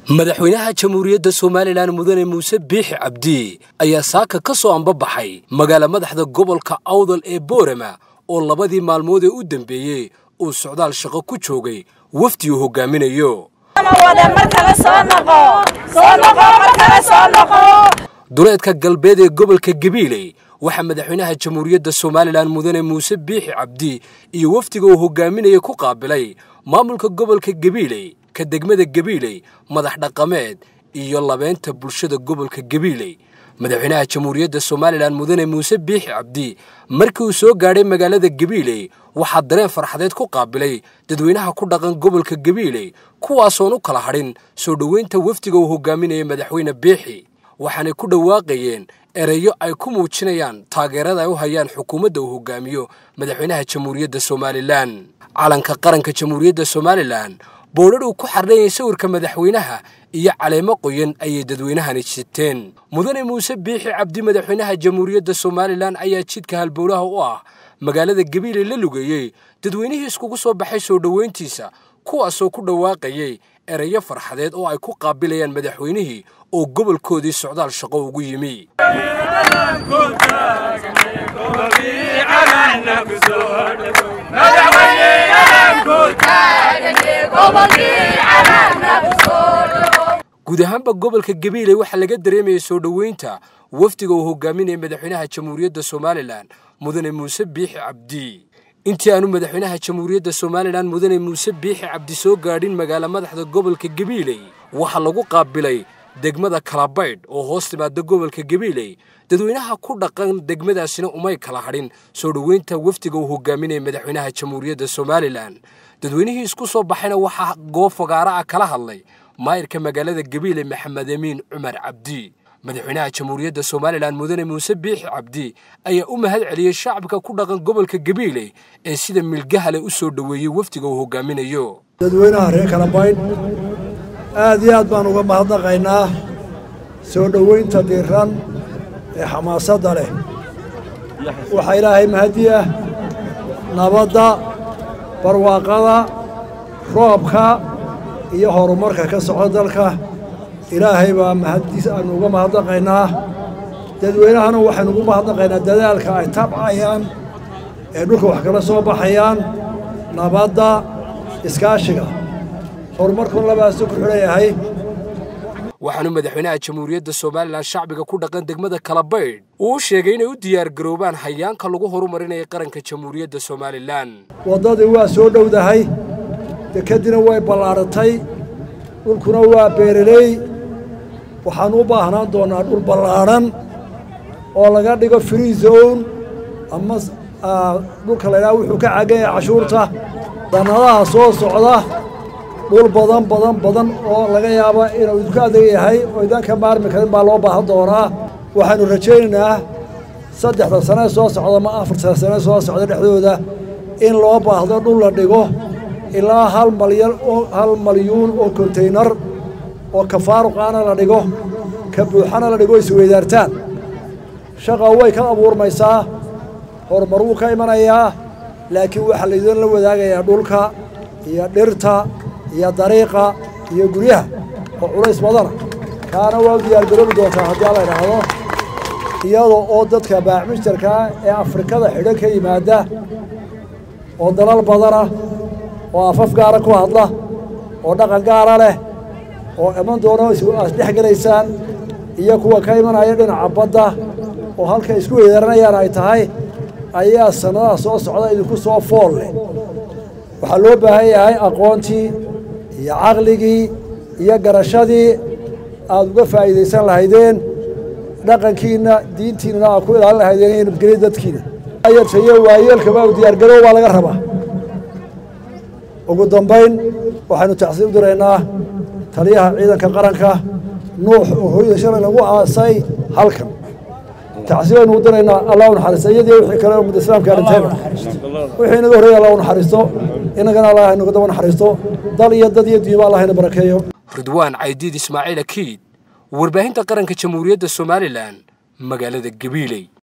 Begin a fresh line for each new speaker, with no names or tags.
madaxweynaha jamhuuriyadda somalilan mudane muuse biixi cabdi ayaa saaka ka soo ambabaxay magaala madaxda gobolka awdal ee boorama oo labadii maalmood ee u dambeeyey uu socdaal shaqo ku joogay wafdi uu hogaaminayo duleedka galbeed ee gobolka gabiiley waxaa madaxweynaha jamhuuriyadda somalilan mudane muuse biixi cabdi iyo wafdiga uu hogaaminaya ku qaabilay maamulka gobolka gabiiley ka degmada gabiiley madax dhaqameed iyo labeynta bulshada gobolka gabiiley madaxweynaha jamhuuriyadda somalilan mudane muuse biixi cabdi markii uu soo gaadhay magaalada gabiiley waxaa dareen farxadeed ku qaabilay dadweynaha ku dhaqan gobolka gabiiley kuwaasoon u kala hadhin soo dhoweynta wafdiga uu hogaaminaya madaxweyne biixi waxaanay ku dhawaaqayeen ereyo ay ku muujinayaan taageerada ay u hayaan xukuumadda uu hogaamiyo madaxweynaha jamhuuriyadda somalilan calanka qaranka jamhuuriyadda somalilan boodhar uu ku xardhanyay sawirka madaxweynaha iyo caleemo qoyan ayay dadweynahani siteen mudane muuse biixi cabdi madaxweynaha jamhuuriyadda somalilan ayaa jidka halbowlaha u ah magaalada gabiiley la lugeeyey dadweynihii iskugu soo baxay soo dhoweyntiisa kuwaasoo ku dhawaaqayay ereyo farxadeed oo ay ku qaabilayaan madaxweynihii oo gobolkoodii socdaal shaqo ugu yimi guud ahaanba gobolka gabiiley waxaa laga dareemayay soo dhoweynta wafdiga uu hogaaminaya madaxweynaha jamhuuriyadda somalilan mudane muuse biixi cabdi intii aanu madaxweynaha jamhuuriyadda somalilan mudane muuse biixi cabdi soo gaadhin magaala madaxda gobolka gabiiley waxaa lagu qaabilay degmada kalabaydh oo hoos timaada gobolka gabiiley dadweynaha ku dhaqan degmadaasina umay kala hadhin soo dhoweynta wafdiga uu hogaaminaya madaxweynaha jamhuuriyadda somalilan dadweynihii isku soo baxayna waxaa goob fagaara ah kala hadlay maayirka magaalada gabiile maxamed amiin cumar cabdi madaxweynaha jamhuuriyadda somalilan mudane muuse biixi cabdi ayaa u mahad celiyey shacabka ku dhaqan gobolka gabiiley ee sida milgahale u soo dhoweeyey wafdiga uu hogaaminayo
dadweynaha reer kalabaydh aad iyo aad baan uga mahadnaqaynaa soo dhoweynta diiran ee xamaasadda leh waxaa ilaahay mahadi ah nabadda barwaaqada roobka iyo horumarka ka soco dalka ilaahay baa mahaddiis aanu uga mahadnaqaynaa dadweynahana waxaynu ugu mahadnaqaynaa dadaalka ay tabcayaan ee dhulka wax kala soo baxayaan nabadda iskaashiga horumarkun labaasu ku xidhan yahay
waxaanu madaxweynaha jamhuuriyadda somalilan shacbiga ku dhaqan degmada kalabaydh uu u sheegay inay u diyaargaroobaan hayaanka lagu horumarinaya qaranka jamhuuriyadda somalilan
waddadii waa soo dhowdahay dekedina way ballaaratay dhulkuna waa beereley waxaannu u baahnaan doonnaa dhul ballaadhan oo laga dhigo free zone ama dhulka laydhaha wuxuu ka cagan yahay cashuurta dannadaha soo socda dhul badan badan badan oo laga yaaba inuu idinku adag yahay oo idan ka maarmi karin baa loo baahan doonaa waxaannu rajaynaynaa saddexda sane soo socda ma afarta sane soo socda dhexdooda in loo baahdo dhul la dhigo ilaa hal malyan oo hal malyuun oo kontaynar oo ka faaruqaana la dhigo ka buuxana la dhigo isweydaartaan shaqa way ka abuurmaysaa horumar wuu ka imanayaa laakiin waxaa laydin la wadaagayaa dhulka iyo dhirta iyo dariiqa iyo guryaha oo culays badana kaana waa u diyaargaroobi doontaa haddii alla idhaahdo iyadoo oo dadka baacmishtarkaa ee afrikada xidhan ka yimaada oo dalal badana oo afaf gaara ku hadla oo dhaqan gaara leh oo iman doona aad dhex gelaysaan iyo kuwa ka imanaya dhinaca badda oo halka isku weydaaranayaan ay tahay ayaa sannadaha soo socda idinku soo fool leh waxaa loo baahan yahay aqoontii iyo caqligii iyo garashadii aad uga faa'iidaysan lahaydeen dhaqankiinna diintiinnana aad ku ilaalin lahaydeen iyo nabadgelya dadkiina ayartayo waayeelkaba u diyaargarow baa laga rabaa ugu dambayn waxaynu tacsiib diraynaa taliyaha ciidanka qaranka nuux oo hooyada shalay lagu aasay halkan tacsiibaynu u diraynaa allah u naxariista iyadii wixii kale ummadda islaamka arintayba wixii inaga horreeya allah u naxariisto innagana allah inaga daba naxariisto dal iyo dad iyo diiba allah ina barakeeyo
ridwaan caydiid ismaaciil akiid warbaahinta qaranka jamhuuriyadda somalilan magaalada gabiiley